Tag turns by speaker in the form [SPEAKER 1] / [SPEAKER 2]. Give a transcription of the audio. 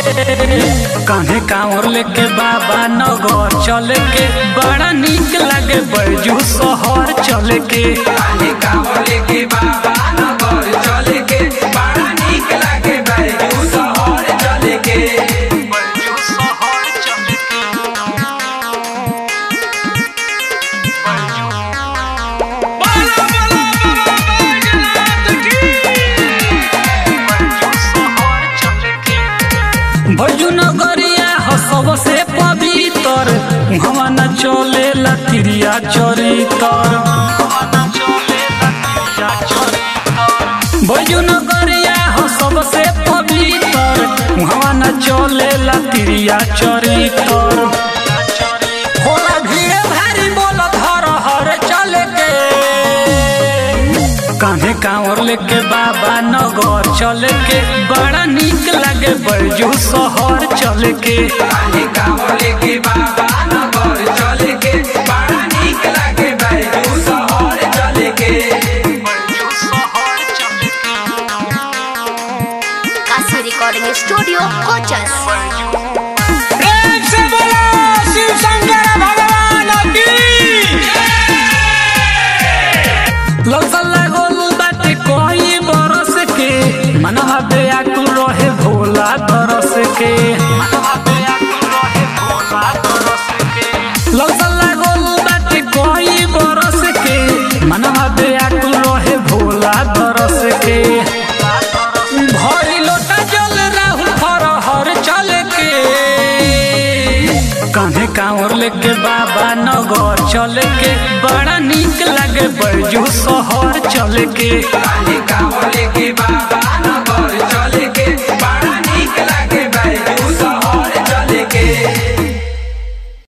[SPEAKER 1] कान्हे कांवर लेके बाबा नगर चले के बड़ा निक लागे बैजू शहर चले के
[SPEAKER 2] कान्हे कांवर लेके बाबा नगर चले के बड़ा नीक लागे बैजू शहर चले के
[SPEAKER 1] बैजू शहर चले के भजू नगरिया हो सबसे पवित्र हवा न चले लतिरिया चरितर भजू नगरिया हो सबसे पवित्र हवा न चले लतिरिया चरितर होला भीड़ भारी बोल धर हर चले के कान्हे कांवर लेके बाबा नगर चले के बड़ा निक लागे बैजू शहर चले के
[SPEAKER 2] कान्हे कांवर लेके बाबा नगर चले के बड़ा नीक लागे बैजू शहर चले के
[SPEAKER 3] काशी रिकॉर्डिंग स्टूडियो कोचस
[SPEAKER 1] प्रेम से बोलो शिव शंकर भगवान की लौसल लागल बाटे कोई बरस के मनवा बेआकुल रहे भोला तरस के लौसल लागल बाटे कोई बरस के मनवा बेआकुल रहे भोला तरस के भरी लोटा जल राहुल फरहर चल के कान्हे कांवर लेके बाबा नगर चले के बड़ा निक लागे बैजू शहर चले के
[SPEAKER 2] कान्हे कांवर लेके बाबा